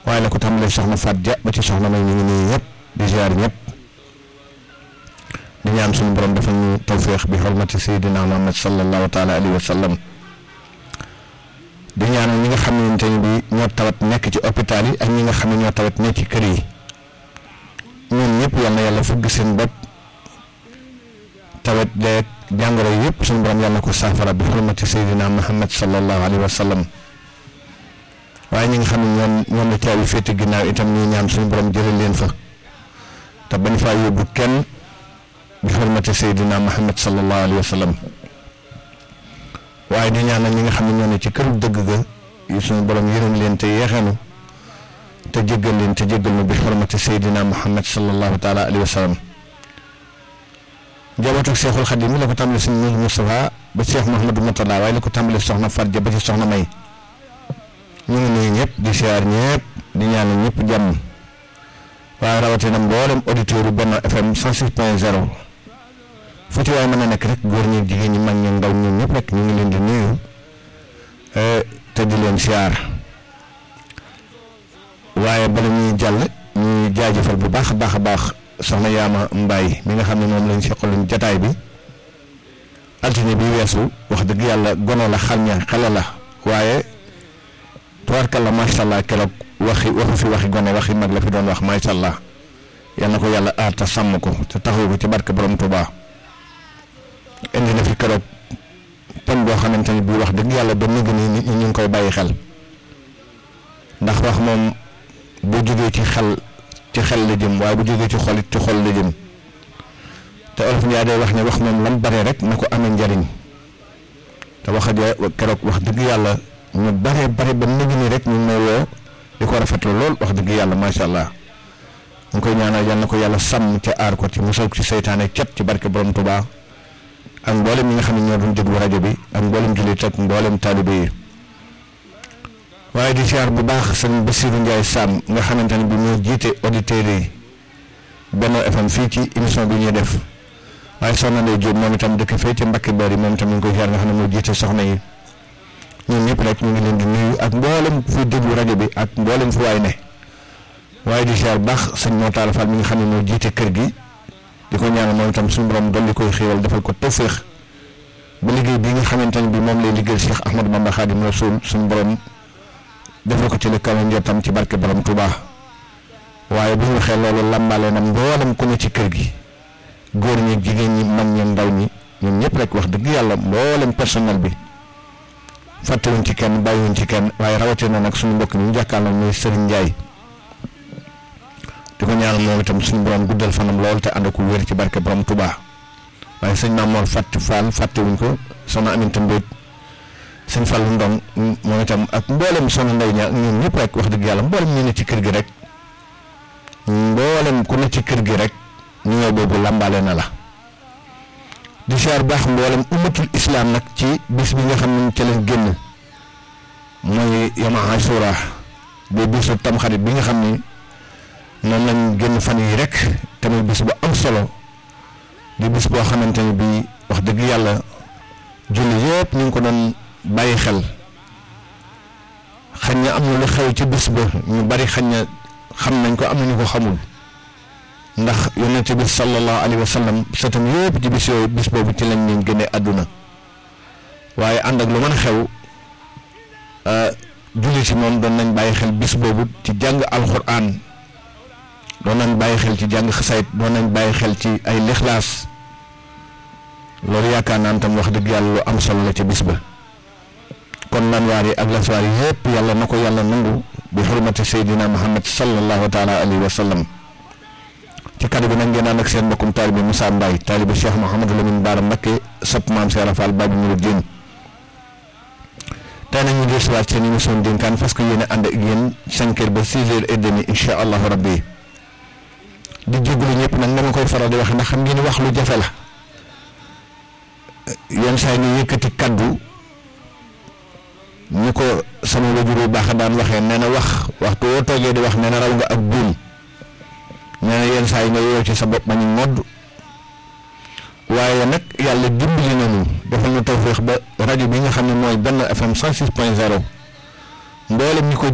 waaye la ko tàmbalee soxna Faat Ja ba ci soxna may ñu ngi nii ñëpp di ziar ñëpp di ñaan suñu borom dafa ñu tawféex bi xormati Seydina Muhammad sallallahu taala alayhi wa sallam di ñaanal ñi nga xamante ne bi ñoo tawat nekk ci hôpital yi ak ñi nga xam ne ñoo tawat nekk ci kër yi ñoom ñëpp yal na yàlla fëgg seen bopp tawat leeg jàngoro yëpp suñu borom yàlla na ko saafara bi xurmati Seydina Muhammad sallallahu alayhi wa sallam waaye ñi nga xam ne ñoom ñoom la caabi féete ginnaaw itam ñuy ñaan suñu borom jëlee leen fa te bañ faa yóbbu kenn bi xurmati Seydina Muhammad sallallahu alayhi wa sallam waaye di ñaanal ñi nga xam ne ñoo ne ci këru dëgg ga yi suñu borom yërëm leen te yeexeenu te jéggal leen te jéggal nu bi xormati Seydina Muhammad sallallahu taala alayhi wa sallam njabootu Seexul Xadim mi la ko tàmbale suñu Muudu Moustapha ba Cheikh Mouhamadou Mourtada waaye la ko tàmbale soxna Farja ba ci soxna May ñu ngi nuyu ñëpp di siyaar ñëpp di ñaanal ñëpp jàmm waaye rawatina mboolem auditeurs yu Benno FM 106.0 fu ci waay mën a nekk rek góor ñi jigéen ñi mag ñi ndaw ñun ñëpp rek ñu ngi leen di nuyu te di leen siyaar waaye bala ñuy jàll ñuy jaajëfal bu baax a baax a baax soxna Yaama Mbaay mi nga xam ne moom lañ seqaloon jataay bi altine bi weesu wax dëgg yàlla gone la xal ña xale la waaye tubaarkalla macha allah keroog waxi waxu fi waxi gone waxi mag la fi doon wax macha allah yal na ko yàlla aar te sàmm ko te taxawu ko ci barke borom Tuubaa indi na fi keroog pon boo xamante ni bii wax dëgg yàlla ba nëgg ni nit ñi ñu ngi koy bàyyi xel ndax wax moom bu jógee ci xel ci xel la jëm waaye bu jógee ci xol it ci xol la jëm te olof Ndiaye day wax ne wax moom lam bare rek na ko amee njariñ te wax ja keroog wax dëgg yàlla ñu bare bare ba nëgg ni rek ñu may woo di ko rafetlu lool wax dëgg yàlla macha allah ñu koy ñaanal yal na ko yàlla sàmm ca aar ko ci musal ci seytaane cet ci barke borom Tuubaa ak mboolem ñi nga xam ne ñoo doon déglu rajo bi ak mboolem jullit ak mboolem taalibe yi waaye di siyaar bu baax sëñ Bassirou Ndiaye Sam nga xamante ne bi moo jiite auditeurs yi Benno FM fii ci émission bi ñuy def waaye soxna Ndeye Diop moom itam dëkk fee ci Mbacke Bari moom itam ñu ngi koy siyaar nga xam ne moo jiite soxna yi ñun ñëpp rek ñu ngi leen di nuyu ak mboolem fu déglu rajo bi ak mboolem fu waay ne waaye di siyaar bu baax sëñ Motaala Fall mi nga xam ne moo jiite kër gi. di ko ñaanal moom itam suñu borom dolli koy xéewal defal ko tawféex ba liggéey bi nga xamante ne bi moom lay liggéeyal Cheikh Ahmadou Bamba Khadim Rasoul suñu borom defal ko ci li kawe njottam ci barke borom Touba waaye bu ñu waxee loolu làmbaale na mboolem ku ne ci kër gi góor ñi jigéen ñi mag ñi ndaw ñi ñun ñëpp rek wax dëgg yàlla mboolem personnel bi fàttewuñ ci kenn bàyyiwuñ ci kenn waaye rawatina nag suñu mbokk mi ñu jàkkaarloo muy Serigne Ndiaye. di ko ñaanal moom itam suñu borom guddal fanam lool te ànd ko wér ci barke borom Touba waaye sëñ Maam Mor fàtte Fall fàttewuñ ko soxna Aminata Mbodj sëñ Fallu Ndong moom itam ak mboolem soxna Ndey ña ñun ñëpp rek wax dëgg yàlla mboolem ñu ne ci kër gi rek mboolem ku ne ci kër gi rek ñu ñëw boobu làmbaale na la di siyaar baax mboolem ummatul islam nag ci bis bi nga xam ne ci leen génn mooy yama Ashura bi bisu tamxarit bi nga xam ni noonu lañ génn fan yi rek tamit bis bu am solo di bis boo xamante ni bii wax dëgg yàlla julli yëpp ñu ngi ko doon bàyyi xel xañ na am na lu xew ci bis ba ñu bari xañ na xam nañ ko am na ñu ko xamul ndax yonent bi sallallahu alayhi wa sallam sëtam yëpp ci bis yooyu bis boobu ci lañ leen génne àdduna waaye ànd ak lu mën a xew julli ci moom doon nañ bàyyi xel bis boobu ci jàng alxuraan doon nañ bàyyi xel ci jàng xasayit doon nañ bàyyi xel ci ay lixlaas loolu yaakaar naan tam wax dëgg yàlla lu am solo la ci bis ba kon lanwaar yi ak laswaar yi yëpp yàlla na ko yàlla nangu bi xurmati seydina muhammad sallallahu taala alayhi wa sallam ci kaddu bi nag ngeen ànd ak seen mbokkum taalibe Moussa Mbaye taalibe Cheikh Mouhamadou Lamine Bara Mbacké sopp maam Seera Fall Babi Mourideen tey nag ñu ngi siwaat seen émission dénkaan parce que yéen a ànd ak yéen cinq heures ba six heures et demi incha allahu rabbi di jégalu ñëpp nag dama koy faral di wax ndax xam ngeen wax lu jafe la yenn saa yi ñu yëkkati kaddu ñu ko sama wajur bu baax daan waxee nee na wax waxtu woo toogee di wax nee na raw nga ak buum nee na yenn saa yi nga yow ci sa bopp ma ñu modd waaye nag yàlla dimbali nañu defal ñu tawféex ba rajo bi nga xam ne mooy benn FM 106 point 0 mboolem ñi ko